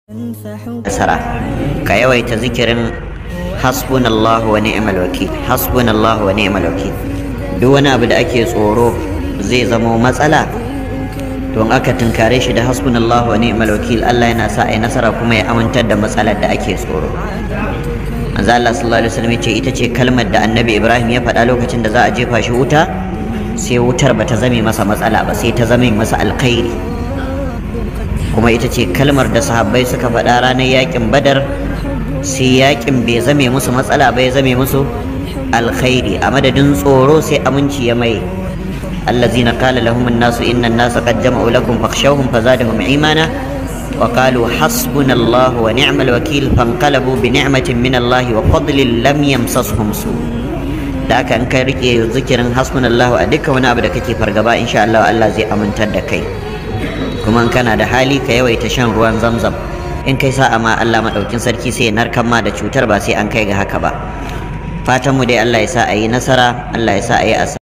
nasara ka yawaita zikirin hasbunallahu wa ni'mal wakil hasbunallahu wa ni'mal wakil duk wani abu da ake tsoro zai zamo matsala to in aka tunkare shi da hasbunallahu wa ni'mal wakil Allah yana sa ai nasara kuma ya amintar da matsalar da ake tsoro manzo Allah sallallahu alaihi wasallam ce ita ce kalmar da Annabi Ibrahim ya faɗa lokacin da za a jefa shi wuta sai wutar bata zame masa matsala ba sai ta zame masa alkhairi kuma ita ce kalmar da sahabbai suka faɗa ranar yakin badar sai yakin bai zame musu matsala ba ya zame musu alkhairi a madadin tsoro sai aminci ya mai الذين قال لهم الناس إن الناس قد جمعوا لكم فاخشوهم فزادهم إيمانا وقالوا حسبنا الله ونعم الوكيل فانقلبوا بنعمة من الله وفضل لم يمسسهم سوء da aka in kai rike zikirin hasbunallahu a dukkan wani abu da kake fargaba insha Allah Allah zai amintar da kai kuma in kana da hali ka yawaita shan ruwan zamzam in kai sa'a ma Allah madaukin sarki sai ya narkan ma da cutar ba sai an kai ga haka ba fatan mu dai Allah ya sa a yi nasara Allah ya sa a yi asa